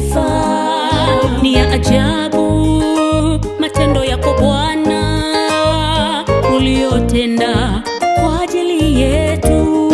sifa. Ni ya ajabu matendo yako Bwana uliyotenda kwa ajili yetu.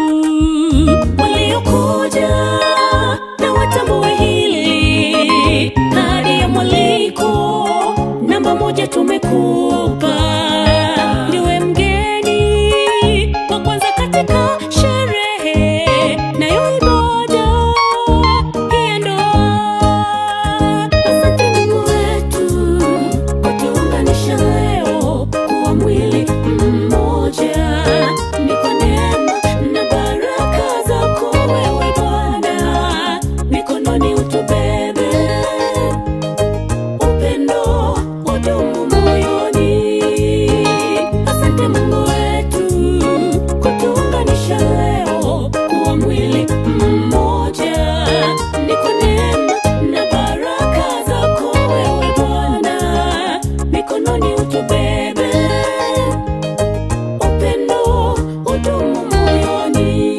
Waliokuja na watambue hili, kadi ya mwaliko namba moja tumekupa. Ndiwe mgeni wa kwanza katika sherehe nayo ibada hii ya ndoa. Asante Mungu wetu kutuunganisha leo kuwa mwili mmoja. Ni kwa neema na baraka zako wewe Bwana, mikononi utubebe upendo udumu moyoni. Asante Mungu wetu kutuunganisha leo kuwa mwili mmoja. Ni kwa neema na baraka zako wewe Bwana, mikononi utubebe upendo udumu moyoni.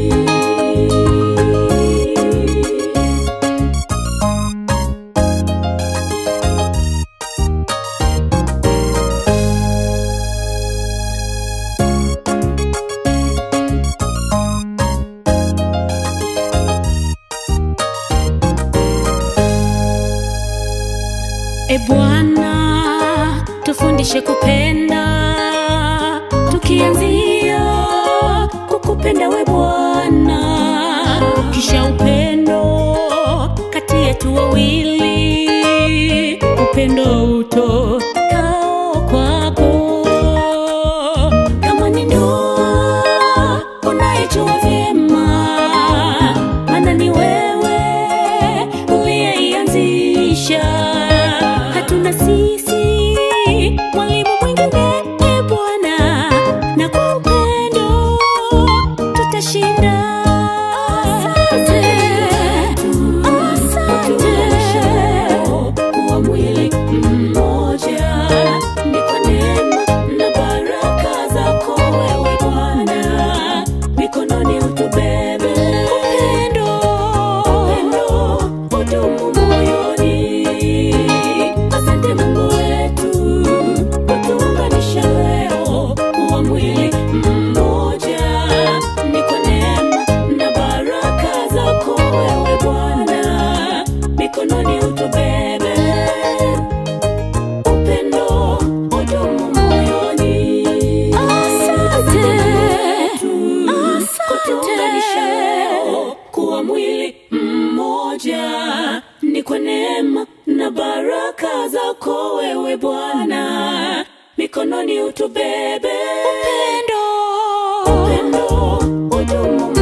E Bwana, tufundishe kupenda, tukianzia kukupenda we Bwana, kisha upendo kati yetu wawili, upendo utokao kwako. Kama ni ndoa unayejua vyema, maana ni wewe uliyeianzisha. Hatuna sisi mwalimu mwingine, e Bwana, na kwa upendo tutashinda. Asante, asante kuwa mwili mmoja, ni kwa neema na baraka zako wewe Bwana, mikononi utubebe upendo, upendo udumu moyoni. Asante Mungu wetu kutuunganisha leo kuwa mwili mmoja, ni kwa neema na baraka zako wewe Bwana, mikononi utubebe upendo udumu moyoni. Asante, kutuunganisha leo kuwa mwili mmoja, ni kwa neema na baraka zako wewe Bwana, mikononi utubebe upendo, upendo udumu